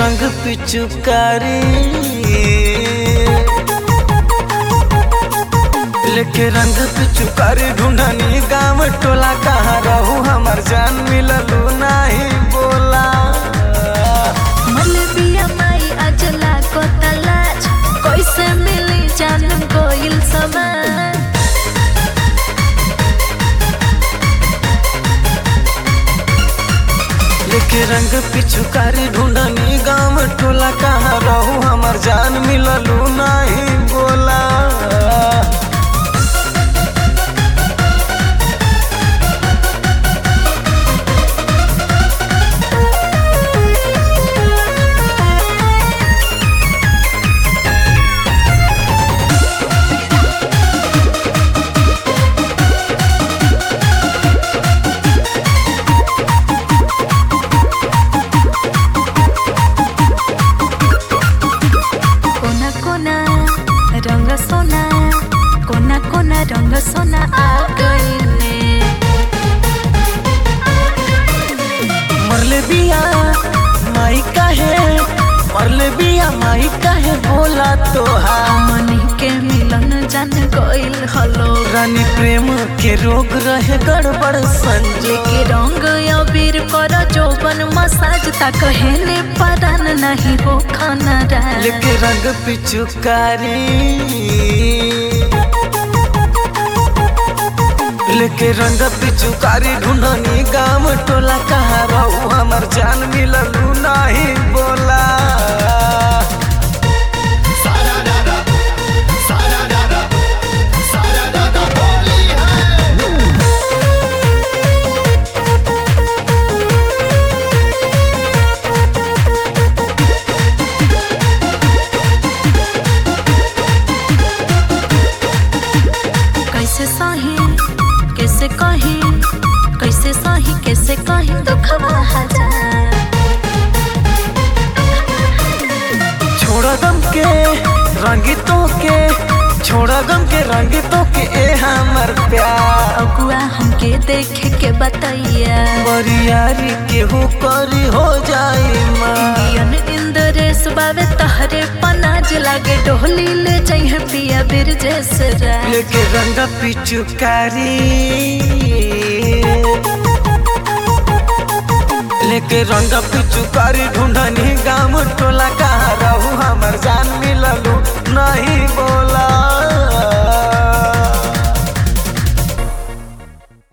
रंग पिचुकारी लेके रंग पिचुकारी ढूंढनी गाँव टोला कहाँ रहू हमर जान मिललू नहीं बोला मलबिया माई अजला को तलाश कैसे मिली जान गोइल समान लेके रंग पिचुकारी ढूंढनी गाँव टोला कहाँ रहू हमर जान मिललू नहीं बोला कोना कोना रंग सोना कोना कोना रंग सोना आ गईले मरले बिया माई काहे मरले बिया माई काहे बोला तोहा मनी के मिलन जान गइल हलो रानी प्रेम के रोग रहे गड़बड़ संजो के रंग अबीर कर जोबन मसाज ता कहले परान नहीं हो खाना रा लेके रंग पिचुकारी लेके रंग पिचुकारी ढूंढनी गाँव टोला कहाँ रहू हमर जान मिललू नहीं बोला कैसे सही कैसे कही कैसे सही कैसे कही दुखवा हजार छोड़ा गम के रंगितों के छोड़ा गम के रंगितों के ए हमर प्यार अगुआ हमके देखे के बताइया बरियारी के हो करी हो जाई माँ इंडियन इंद्रेश बावे तहरे पनाज लागे डोली ले जाइए पिया बिर जैसे रा लेके रंग पिचुकारी लेके रंग पिचुकारी ढूंढनी गा